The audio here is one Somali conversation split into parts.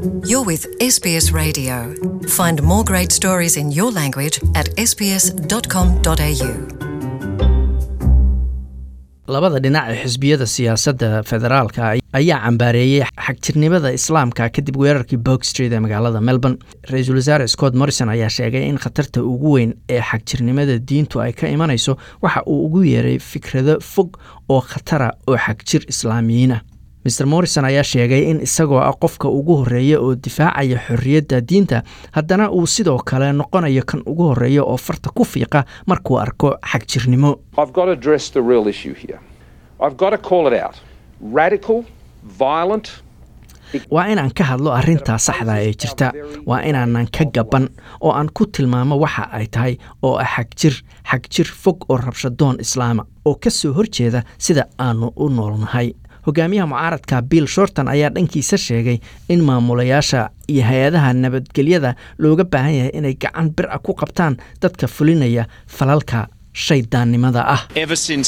You're with SBS Radio. Find more great stories in your language at sbs.com.au. labada dhinac ee xisbiyada siyaasadda federaalka ayaa cambaareeyey xagjirnimada islaamka kadib weerarkii bog street ee magaalada melbourne ra-iisul wasaare scott morrison ayaa sheegay in khatarta ugu weyn ee xagjirnimada diintu ay ka imanayso waxa uu ugu yeeray fikrado fog oo khatara oo xagjir islaamiyiin ah mer morrison ayaa sheegay in isagoo ah qofka ugu horeeya oo difaacaya xorriyadda diinta haddana uu sidoo kale noqonayo kan ugu horeeya oo farta ku fiiqa markuu arko xagjirnimo I've got to address the real issue here. I've got to call it out. Radical, violent, waa inaan ka hadlo arrintaa saxda ee jirta waa inaanan ka gaban oo aan ku tilmaamo waxa ay tahay oo ah xagjir xagjir fog oo rabshadoon islaama oo ka soo horjeeda sida aanu u noolnahay hogaamiyaha mucaaradka bill shorton ayaa dhankiisa sheegay in maamulayaasha iyo hay-adaha nabadgelyada looga baahan yahay inay gacan bir a ku qabtaan dadka fulinaya falalka shaydaannimada ah Ever since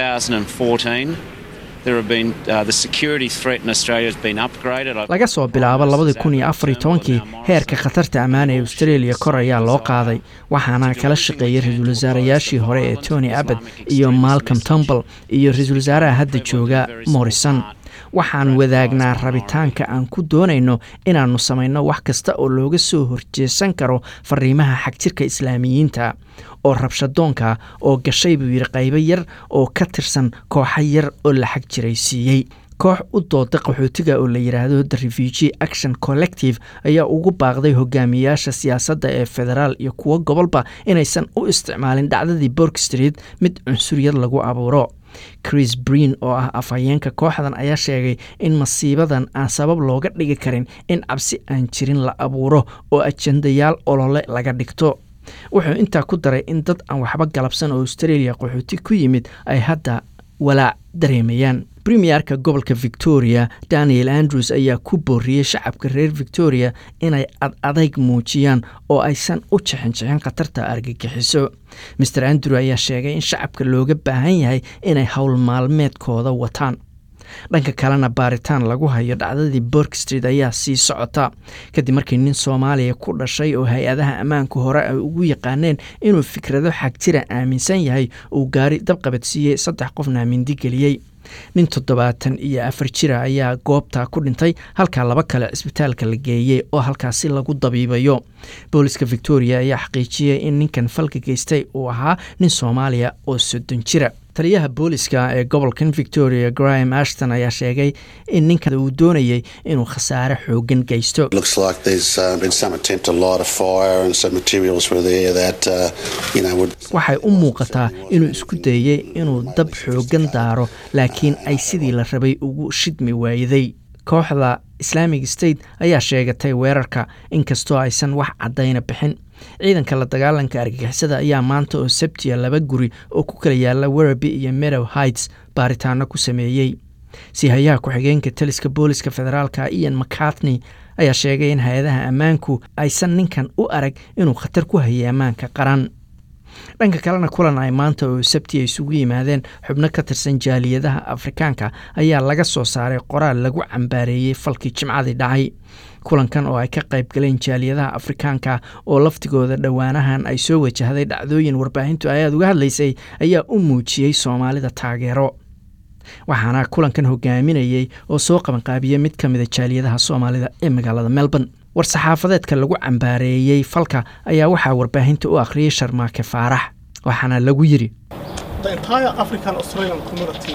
2014, there have been uh, the security threat in Australia has been upgraded. I- laga soo bilaabo labadii kun iyo afar iyo tobankii heerka khatarta ammaan ee australia kor ayaa loo qaaday waxaana kala shaqeeyay ra-iisul wasaarayaashii hore ee tony abbott iyo malcolm tumble iyo ra-iisul wasaaraha hadda jooga morrison waxaan wadaagnaa rabitaanka aan ku doonayno inaannu samayno wax kasta oo looga soo horjeesan karo fariimaha xagjirka islaamiyiinta oo rabshadoonka oo gashay buu yidhi qaybo yar oo ka tirsan kooxa yar oo la xagjiraysiiyey koox u dooda qaxootiga oo la yidhaahdo the refugee action collective ayaa ugu baaqday hogaamiyaasha siyaasadda ee federaal iyo kuwo gobolba inaysan u isticmaalin dhacdadii bork street mid cunsuriyad lagu abuuro chris breen oo ah afhayeenka kooxdan ayaa sheegay in masiibadan aan sabab looga dhigi karin in cabsi aan jirin la abuuro oo ajendayaal olole laga dhigto wuxuu intaa ku daray in dad aan waxba galabsan oo australia qaxooti ku yimid ay hadda walaac dareemayaan premierka gobolka victoria daniel andrews ayaa ku booriyey shacabka reer victoria inay ad adayg muujiyaan oo aysan u jixinjixin khatarta argagixiso mer andrew ayaa sheegay in shacabka looga baahan yahay inay howl maalmeedkooda wataan dhanka kalena baaritaan lagu hayo dhacdadii bork street ayaa sii socota kadib markii nin soomaaliya ku dhashay oo hay-adaha ammaanka hore ay ugu yaqaaneen inuu fikrado xagjira aaminsan yahay uu gaari dabqabadsiiyey saddex qofna mindi geliyey nin toddobaatan iyo afar jira ayaa goobta ku dhintay halka laba kale cisbitaalka la geeyey oo halkaasi lagu dabiibayo booliska victoria ayaa xaqiijiyey in ninkan falka geystay uu ahaa nin soomaaliya oo soddon jira taliyaha booliska ee gobolkan victoria graham ashton ayaa sheegay in ninkan uu doonayay inuu khasaare xoogan geysto Looks like there's uh, been some attempt to light a fire and some materials were there that, uh, you know, would waxay u muuqataa inuu isku dayey inuu dab xoogan daaro laakiin ay sidii la rabay ugu shidmi waayaday kooxda islamic state ayaa sheegatay weerarka inkastoo aysan wax caddayna bixin ciidanka la dagaalanka argagixisada ayaa maanta oo sabtiya laba guri oo ku kala yaala werreby iyo meadow heights baaritaano ku sameeyey sihayaha ku-xigeenka taliska booliska federaalka ian mcartney ayaa sheegay in hay-adaha ammaanku aysan ninkan u arag inuu khatar ku hayay ammaanka qaran dhanka kalena kulan ay maanta oo sabti ay isugu yimaadeen xubno ka tirsan jaaliyadaha afrikaanka ayaa laga soo saaray qoraal lagu cambaareeyey falkii jimcadii dhacay kulankan oo ay ka qayb galeen jaaliyadaha afrikaanka oo laftigooda dhowaanahan ay soo wajahday dhacdooyin warbaahintu ay aada uga hadlaysay ayaa u muujiyey soomaalida taageero waxaana kulankan hogaaminayey oo soo qabanqaabiyey mid ka mida jaaliyadaha soomaalida ee magaalada melbourne war-saxaafadeedka lagu cambaareeyey falka ayaa waxaa warbaahinta u akhriyey sharmaake faarax waxaana lagu yidhi The entire African Australian community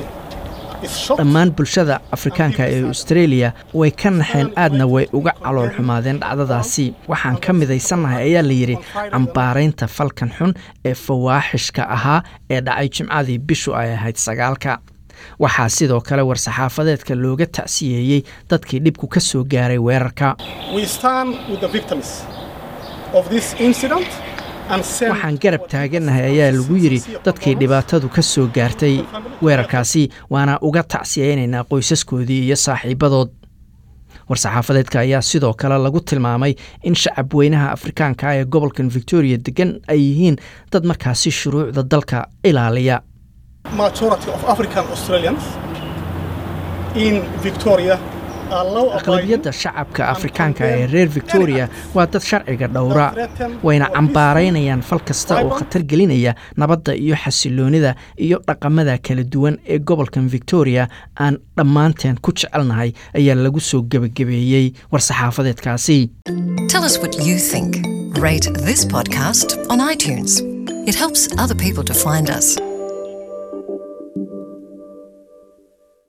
is shocked dhammaan bulshada afrikaanka ee australia way ka naxeen aadna way uga calool xumaadeen dhacdadaasi waxaan ka midaysannahay ayaa layidhi cambaaraynta falkan xun ee fawaaxishka ahaa ee dhacay jimcadii bishu ay ahayd sagaalka waxaa sidoo kale war-saxaafadeedka looga tacsiyeeyey dadkii dhibku ka soo gaaray weerarka We stand with the victims of this incident and send waxaan garab taagannahay ayaa lagu yidhi dadkii dhibaatadu ka soo gaartay weerarkaasi waana uga tacsiyeynaynaa qoysaskoodii iyo saaxiibadood war-saxaafadeedka ayaa sidoo kale lagu tilmaamay in shacab weynaha afrikaanka ee gobolkan victoria degan ay yihiin dad markaasi shuruucda dalka ilaaliya majority of African Australians in Victoria aqlabiyadda shacabka afrikaanka ee reer victoria waa dad sharciga dhowra wayna cambaaraynayaan fal kasta oo khatar gelinaya nabadda iyo xasiloonida iyo dhaqamada kala duwan ee gobolkan victoria aan dhammaanteen ku jecelnahay ayaa lagu soo gebagabeeyey war-saxaafadeedkaasi Tell us what you think. Rate this podcast on iTunes. It helps other people to find us.